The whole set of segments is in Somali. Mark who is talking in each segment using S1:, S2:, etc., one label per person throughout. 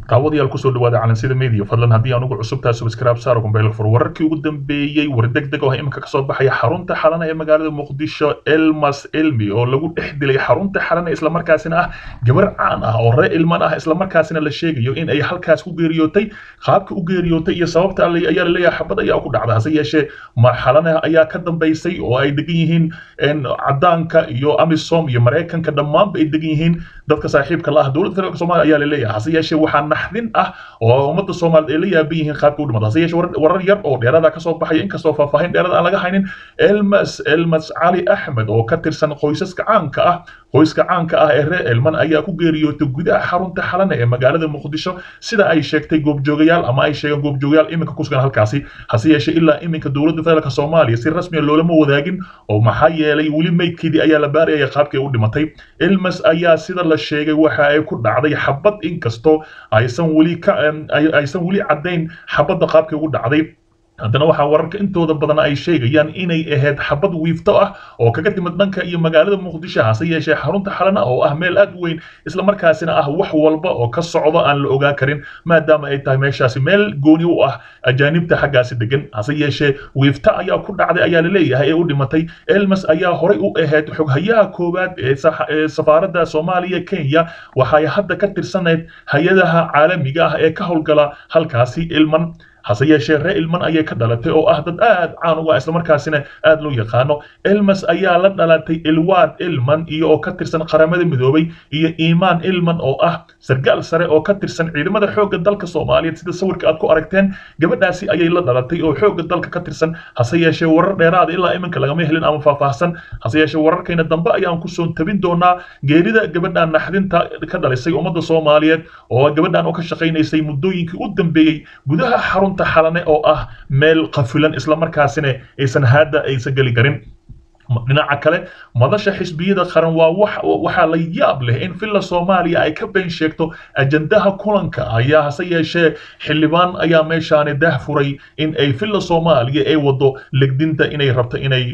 S1: daawadayaal kusoo dhawaada calansida media fadlan haddii aan ugu cusubtaa subscribe saaro kumbeelka fur wararkii ugu dambeeyey war degdeg oo iminka kasoo baxaya xarunta xalana ee magaalada muqdisho elmas elmi oo lagu dhex dilay xarunta xalana islamarkaasina ah gabar caan ah oo ree ilman ah islamarkaasina la sheegayo in ay halkaas ku geeriyootay qaabka u geeriyootay iyo sababta ayaa laleeyahay xabad ayaa ku dhacda hase yeeshee ma xalana ayaa ka dambaysay oo ay degan yihiin cadaanka iyo amisom iyo maraykanka dhammaanba ay degan yihiin dadka saaxiibka la ah dowladda federaalk somalia ayaa laleeyahay hase yeeshee waxaa naxdin ah oo ummadda soomaaliyeed ay la yaaban yihiin qaabka u dhimata hase yeeshee warar yar oo dheerada kasoo baxaya inkastoo faahfaahin dheerada aan laga haynin elmas elmas cali axmed oo ka tirsan qoysaska caanka ah qoyska caanka ah ee reer elman ayaa ku geeriyootay gudaha xarunta xalana ee magaalada muqdisho sida ay sheegtay goobjoogayaal ama ay sheegeen goobjoogayaal iminka ku sugan halkaasi hase yeeshee ilaa iminka dowladda federaalk soomaaliya si rasmiya loolama wadaagin oo maxaa yeelay weli meydkeedii ayaa la baarayaya qaabkii u dhimatay elmas ayaa sida la sheegay waxa ay ku dhacday xabad inkastoo aysan weli ka aysan weli caddayn xabadda qaabkii ugu dhacday haddana waxaa wararka intooda badan ay sheegayaan inay ahayd xabad wiifto ah oo kaga timid dhanka iyo magaalada muqdisho hase yeeshee xarunta xalana oo ah meel aad u weyn islamarkaasina ah wax walba oo ka socdo aan la ogaa karin maadaama ay tahay meeshaasi meel gooni u ah ajaanibta xaggaasi degan hase yeeshee wiifto ayaa ku dhacday ayaa laleeyahay ee u dhimatay elmas ayaa horay u ahayd xoghayaha koowaad ee safaaradda soomaaliya kenya waxay hadda ka tirsanayd hay-adaha caalamiga ah ee ka howlgala halkaasi ilman hase yeeshee ree ilman ayay ka dhalatay oo ah dad aad caan uga islamarkaasina aad loo yaqaano elmas ayaa la dhalatay ilwaad ilman iyo oo ka tirsan qaramada midoobay iyo iimaan ilman oo ah sargaal sare oo ka tirsan ciidamada xoogga dalka soomaaliyeed sida sawirka aad ku aragteen gabadhaasi ayay la dhalatay oo xoogga dalka ka tirsan hase yeeshee warar dheeraada ilaa iminka lagama helin ama faahfaahsan hase yeeshee wararkayna dambe ayaan kusoo tabin doonaa geerida gabadhan naxdinta ka dhalisay ummadda soomaaliyeed oo gabadhan oo ka shaqaynaysay muddooyinkii u dambeeyey gudaha xarun xalane oo ah meel qafilan islamarkaasina aysan haadda aysan geli karin dhinaca kale madasha xisbiyada qaran waa waxaa la yaab leh in villa soomaaliya ay ka been sheegto ajandaha kulanka ayaa hase yeeshee xildhibaan ayaa meeshaani dah furay in ay villa soomaaliya ay wado legdinta inay rabto inay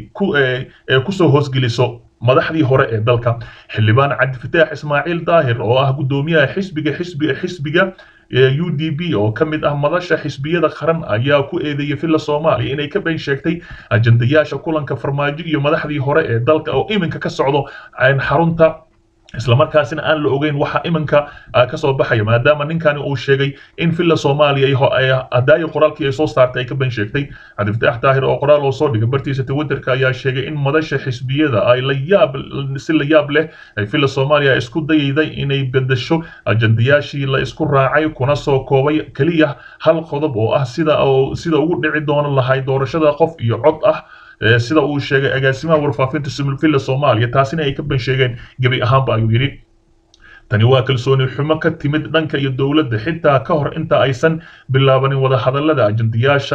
S1: kusoo hoosgeliso madaxdii hore ee dalka xildhibaan cabdifataax ismaaciil daahir oo ah guddoomiyaha xisbiga xisbiga xisbiga u d b oo ka mid ah madasha xisbiyada qaran ayaa ku eedeeyay villa soomaaliya inay ka been sheegtay ajandayaasha kulanka farmaajo iyo madaxdii hore ee dalka oo iminka ka socdo xarunta islamarkaasina aan la ogeyn waxa iminka kasoo baxaya maadaama ninkani uu sheegay in villa soomaaliya hadaayo qoraalkii ay soo saartay ay ka been sheegtay cabdifataax daahir oo qoraal oo soo dhigay bartiisa twitterka ayaa sheegay in madasha xisbiyada ay la yaab si la yaab leh ay villa soomaaliya isku dayayday inay bedesho ajandayaashii la isku raacay kuna soo koobay keliya hal qodob oo ah sida sida ugu dhici doono lahay doorashada qof iyo cod ah sida uu sheegay agaasimaha warfaafinta villa soomaaliya taasina ay ka ban sheegeen gebi ahaanba ayuu yidhi tani waa kalsooni xumo ka timid dhanka iyo dowladda xitaa ka hor inta aysan bilaabanin wadahadallada ajandayaasha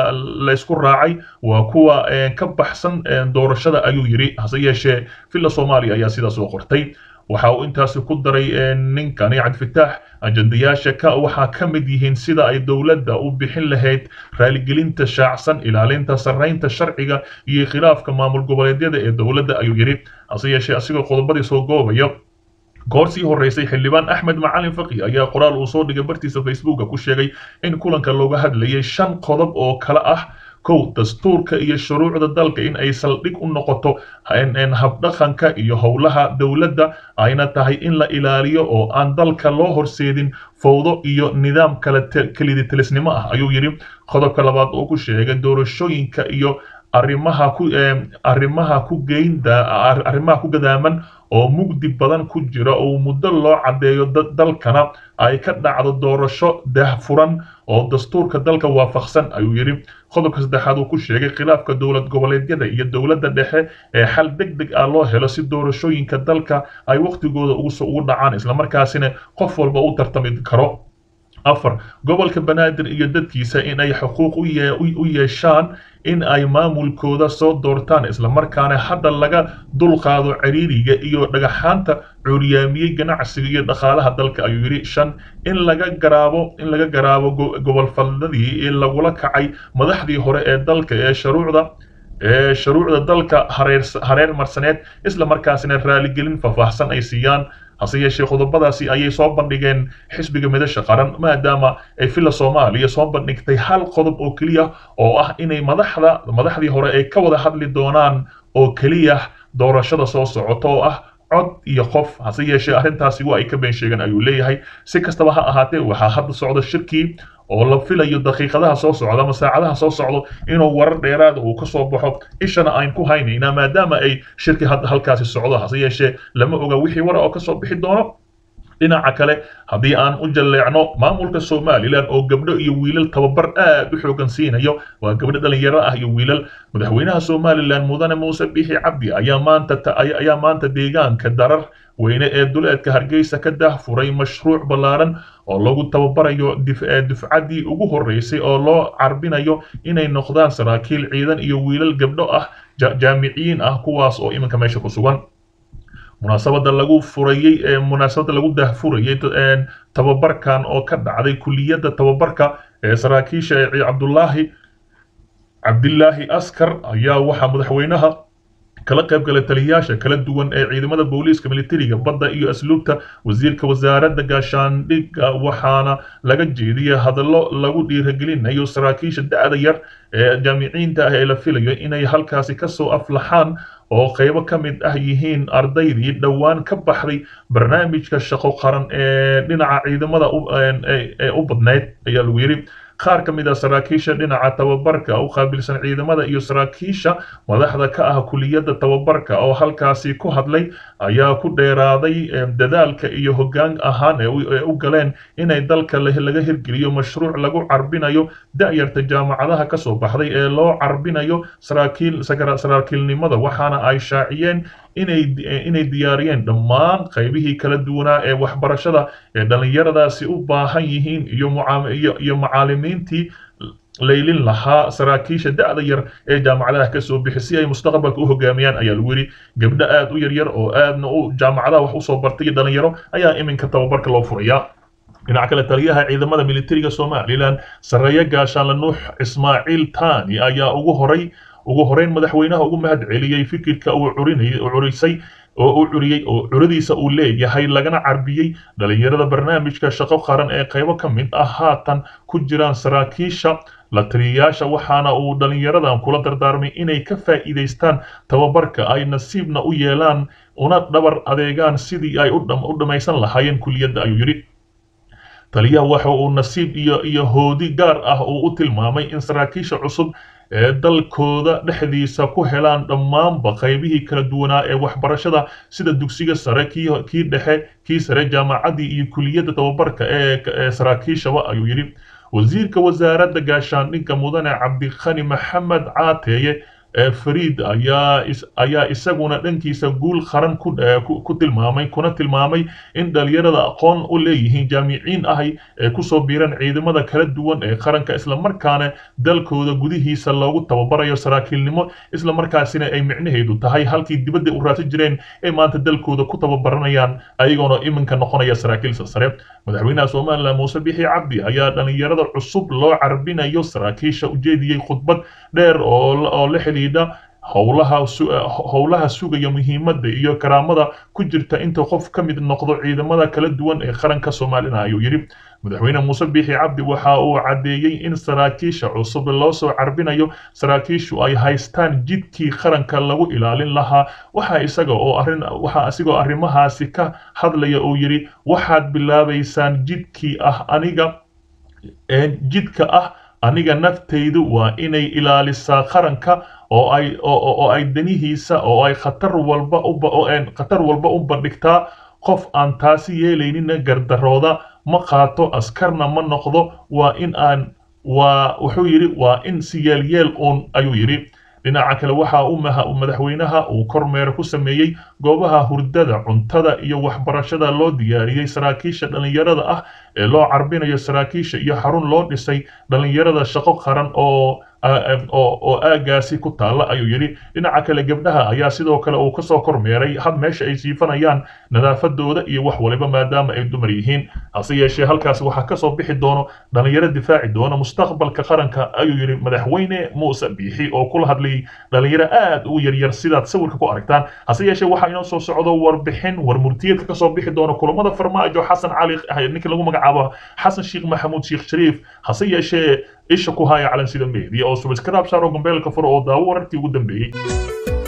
S1: la isku raacay waa kuwa ka baxsan doorashada ayuu yidhi hase yeeshee villa soomaaliya ayaa sidaas oo qortay waxa uu intaasi ku daray ninkani cabdifataax ajandayaasha ka waxaa ka mid yihiin sida ay dowladda u bixin lahayd raaligelinta shaacsan ilaalinta sarraynta sharciga iyo khilaafka maamul goboleedyada ee dowladda ayuu yidhi hase yeeshee asigoo qodobadii soo goobaya goor sii horeysay xildhibaan axmed macalin faqi ayaa qoraal uu soo dhigay bartiisa facebooka ku sheegay in kulanka looga hadlayay shan qodob oo kale ah kow dastuurka iyo shuruucda dalka in ay saldhig u noqoto habdhaqanka iyo howlaha dowladda ayna tahay in la ilaaliyo oo aan dalka loo horseedin fowdo iyo nidaam kala keliditilisnimo ah ayuu yidhi qodobka labaad oo ku sheegay doorashooyinka iyo arrimaha ku arrimaha ku geynda arrimaha ku gadaaman oo mugdi badan ku jira oo muddo loo caddeeyo dalkana ay ka dhacdo doorasho daahfuran oo dastuurka dalka waafaqsan ayuu yidhi qodobka saddexaad uu ku sheegay khilaafka dowlad goboleedyada iyo dowladda dhexe ee xal deg deg ah loo helo si doorashooyinka dalka ay wakhtigooda ugu dhacaan islamarkaasina qof walba u tartami karo afar gobolka banaadir iyo dadkiisa in ay xuquuq u yeeshaan in ay maamulkooda soo doortaan islamarkaana hadda laga dulqaado ciriiriga iyo dhagaxaanta cuuryaamiyey ganacsiga iyo dhaqaalaha dalka ayuu yidhi shan in laga garaabo in laga garaabo gobol faldadii ee lagula kacay madaxdii hore ee dalka ee shuruucda ee shuruucda dalka hareer hareer marsaneed isla markaasina raaligelin faahfaahsan ay siiyaan hase yeeshee qodobadaasi ayay soo bandhigeen xisbiga midasha qaran maadaama ay villa soomaaliya soo bandhigtay hal qodob oo keliya oo ah inay madaxda madaxdii hore ay ka wada hadli doonaan oo keliya doorashada soo socota oo ah cod iyo qof hase yeeshee arrintaasi waa ay ka been sheegeen ayuu leeyahay si kastaba ha ahaatee waxaa hadda socda shirkii oo la filayo daqiiqadaha soo socda ama saacadaha soo socdo inuu warar dheeraada uu ka soo baxo ishana aan ku haynaynaa maadaama ay shirki hadda halkaasi socdo hase yeeshee lama oga wixii wara oo kasoo bixi doono dhinaca kale haddii aan u jalleecno maamulka somalilan oo gabdho iyo wiilal tababar aad u xoogan siinayo waa gabdho dhalinyaro ah iyo wiilal madaxweynaha somalilan mudane muuse bixi cabdi ayaa maanta ayaa maanta deegaanka darar weyne ee duleedka hargeysa ka dahfuray mashruuc ballaaran oo lagu tababarayo dufcaddii ugu horreysay oo loo carbinayo inay noqdaan saraakiil ciidan iyo wiilal gabdho ah jaamiciyiin ah kuwaas oo iminka meesha ku sugan munaasabada lagu furayey ee munaasabada lagu dahfurayey tababarkan oo ka dhacday kuliyadda tababarka ee saraakiisha ee cabdullaahi cabdilaahi askar ayaa waxaa madaxweynaha kala qayb galay taliyayaasha kala duwan ee ciidamada booliiska militariga badda iyo asluubta wasiirka wasaaradda gaashaandhigga waxaana laga jeediyey hadallo lagu dhiiragelinayo saraakiisha da'da yar ee jaamiciinta ah ee la filayo inay halkaasi kasoo aflaxaan oo qaybo ka mid ah yihiin ardaydii dhowaan ka baxday barnaamijka shaqo qaran ee dhinaca ciidamada ee u badnayd ayaa lagu yidhi qaar ka mid ah saraakiisha dhinaca tababarka u qaabilsan ciidamada iyo saraakiisha madaxda ka ah kuliyadda tababarka oo halkaasi ku hadlay ayaa ku dheeraaday dadaalka iyo hoggaan ahaan ee u galeen inay dalka laga hirgeliyo mashruuc lagu carbinayo da'yarta jaamacadaha ka soo baxday ee loo carbinayo saraakiil saraakiilnimada waxaana ay shaaciyeen inay inay diyaariyeen dhammaan qaybihii kala duwanaa ee waxbarashada ee dhallinyaradaasi u baahan yihiin iyo iyo macaalimiintii laylin lahaa saraakiisha da'da yar ee jaamacadaha ka soo bixi si ay mustaqbalka u hogaamiyaan ayaa lagu yidhi gabdho aad u yaryar oo aadna u jaamacadaha wax usoo bartay iyo dhallinyaro ayaa iminka tababarka loo furayaa dhinaca kale taliyaha ciidamada militariga somalilan sarreeye gaashaanle nuux ismaaciil tani ayaa ugu horay ugu horeyn madaxweynaha ugu mahad celiyey fikirka uu curisay oo uu curiyey oo curadiisa uu leeyahay lagana carbiyey dhalinyarada barnaamijka shaqo qaran ee qaybo ka mid ah haatan ku jiraan saraakiisha la taliyayaasha waxaana uu dhalinyaradan kula dardaarmay inay ka faa'iidaystaan tababarka ay nasiibna u yeelaan una dhabar adeegaan sidii ay u dhammaysan lahaayeen kuliyadda ayuu yidhi taliyaha waxa uu nasiib iyo iyo hoodi gaar ah uu u tilmaamay in saraakiisha cusub ee dalkooda dhexdiisa ku helaan dhammaanba qaybihii kala duwanaa ee waxbarashada sida dugsiga sare kii dhexe kii sare jaamacaddii iyo kuliyadda tababarka ee saraakiishaba ayuu yidhi wasiirka wasaaradda gaashaandhigga mudane cabdikhani maxamed caateeye ee fariid ayaa ayaa isaguna dhankiisa guul qaran ku tilmaamay kuna tilmaamay in dhalinyarada aqoon u leeyihiin jaamiciin ahay ee kusoo biiran ciidamada kala duwan ee qaranka islamarkaana dalkooda gudihiisa loogu tababarayo saraakiilnimo islamarkaasina ay micnaheedu tahay halkii dibadda u raadsan jireen ee maanta dalkooda ku tababaranayaan ayagoona iminka noqonaya saraakiil sare madaxweynaha somalilan muuse bixi cabdi ayaa dhalinyarada cusub loo carbinayo saraakiisha ujeediyey khudbad dheer oo la xidhiidha howlaha howlaha sugaya muhiimadda iyo karaamada ku jirta inta qof ka mid noqdo ciidamada kala duwan ee qaranka soomaalina ayuu yidhi madaxweyne muuse biixi cabdi waxa uu caddeeyey in saraakiisha cusub loo soo carbinayo saraakiishu ay haystaan jidkii qaranka lagu ilaalin lahaa waxa isaga oo arrin waxa isigoo arrimahaasi ka hadlaya uu yidhi waxaad bilaabaysaan jidkii ah aniga jidka ah aniga naftaydu waa inay ilaalisaa qaranka oo ay oo ay danihiisa oo ay khatar walba u khatar walba u bandhigtaa qof aan taasi yeelaynina gardarooda ma qaato askarna ma noqdo waa in aan waa wuxuu yidhi waa in si yeelyeel uun ayuu yidhi dhinaca kale waxa uu madaxweynaha uu kormeer ku sameeyey goobaha hurdada cuntada iyo waxbarashada loo diyaariyey saraakiisha dhallinyarada ah ee loo carbinayo saraakiisha iyo xarun loo dhisay dhallinyarada shaqo qaran oo oo aagaasi ku taalla ayuu yidhi dhinaca kale gabdhaha ayaa sidoo kale uu kasoo kormeeray had meesha ay siifanayaan nadaafadooda iyo wax waliba maadaama ay dumar yihiin hase yeeshee halkaasi waxaa kasoo bixi doono dhalinyaro difaaci doona mustaqbalka qaranka ayuu yidhi madaxweyne muuse biixi oo kula hadlayay dhalinyaro aad u yaryar sidaad sawirka ku aragtaan hase yeeshee waxaa inoo soo socdo warbixin war murtiyeedka kasoo bixi doona kulamada farmaajo xasan cali ninka lagu magacaabo xasan sheekh maxamuud sheekh shariif hase yeeshee isha ku haya calansida media oo subscribe saaro gombeelka furo oo daawo wararkii ugu dambeeyey